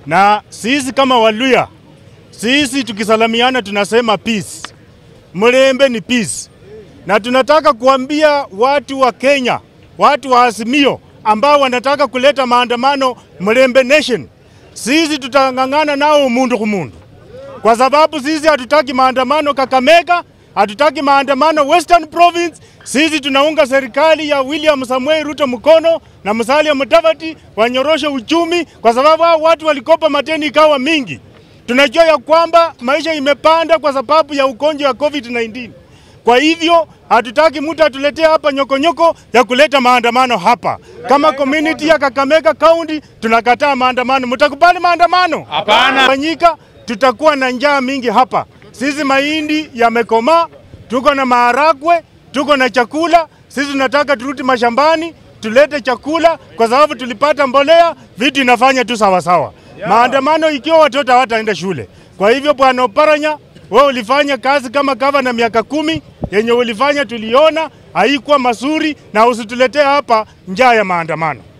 na sisi kama Waluya, sisi tukisalamiana tunasema peace. Mlembe ni peace, na tunataka kuambia watu wa Kenya, watu wa Azimio ambao wanataka kuleta maandamano Mlembe Nation, sisi tutang'ang'ana nao mundu kumundu, kwa sababu sisi hatutaki maandamano Kakamega, hatutaki maandamano Western Province. Sisi tunaunga serikali ya William Samuel Ruto mkono na Musalia Mudavadi wanyoroshe uchumi, kwa sababu hao watu walikopa mateni ikawa mingi. Tunajua ya kwamba maisha imepanda kwa sababu ya ugonjwa wa COVID-19. Kwa hivyo hatutaki mtu atuletee hapa nyokonyoko ya kuleta maandamano hapa. Kama community ya Kakamega County tunakataa maandamano. Mtakubali maandamano? Hapana. Fanyika, tutakuwa na njaa mingi hapa. Sisi mahindi yamekomaa, tuko na maharagwe, tuko na chakula. Sisi tunataka turudi mashambani tulete chakula, kwa sababu tulipata mbolea, vitu inafanya tu sawa sawa. Maandamano ikiwa watoto hawataenda shule. Kwa hivyo, bwana Oparanya, wewe ulifanya kazi kama gavana miaka kumi, yenye ulifanya tuliona haikuwa mazuri, na usituletee hapa njaa ya maandamano.